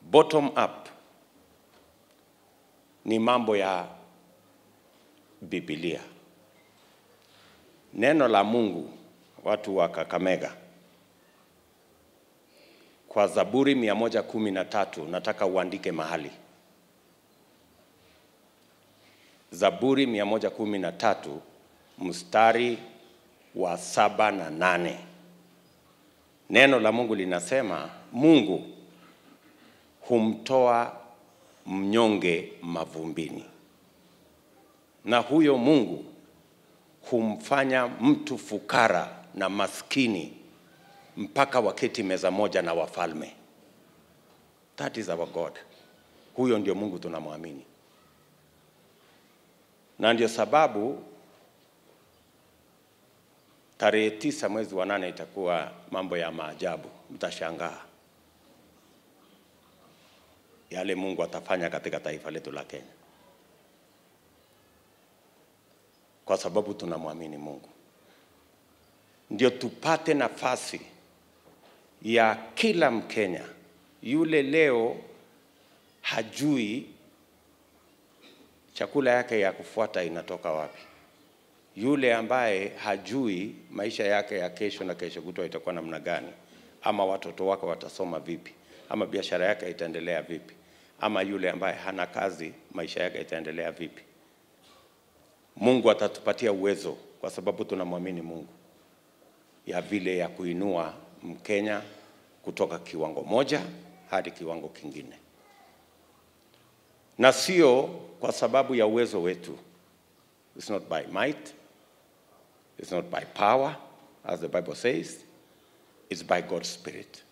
bottom up ni mambo ya Biblia. Neno la Mungu, watu wa Kakamega, kwa Zaburi mia moja kumi na tatu nataka uandike mahali. Zaburi mia moja kumi na tatu mstari wa saba na nane. Neno la Mungu linasema Mungu humtoa mnyonge mavumbini, na huyo Mungu humfanya mtu fukara na maskini mpaka waketi meza moja na wafalme. That is our God. Huyo ndio Mungu tunamwamini, na ndio sababu tarehe tisa mwezi wa nane itakuwa mambo ya maajabu, mtashangaa yale Mungu atafanya katika taifa letu la Kenya, kwa sababu tunamwamini Mungu. Ndio tupate nafasi ya kila Mkenya yule leo hajui chakula yake ya kufuata inatoka wapi, yule ambaye hajui maisha yake ya kesho na kesho kutwa itakuwa namna gani, ama watoto wake watasoma vipi, ama biashara yake itaendelea vipi, ama yule ambaye hana kazi maisha yake itaendelea vipi. Mungu atatupatia uwezo, kwa sababu tunamwamini Mungu, ya vile ya kuinua Mkenya kutoka kiwango moja hadi kiwango kingine, na sio kwa sababu ya uwezo wetu. It's not by might, it's not by power as the Bible says, it's by God's spirit.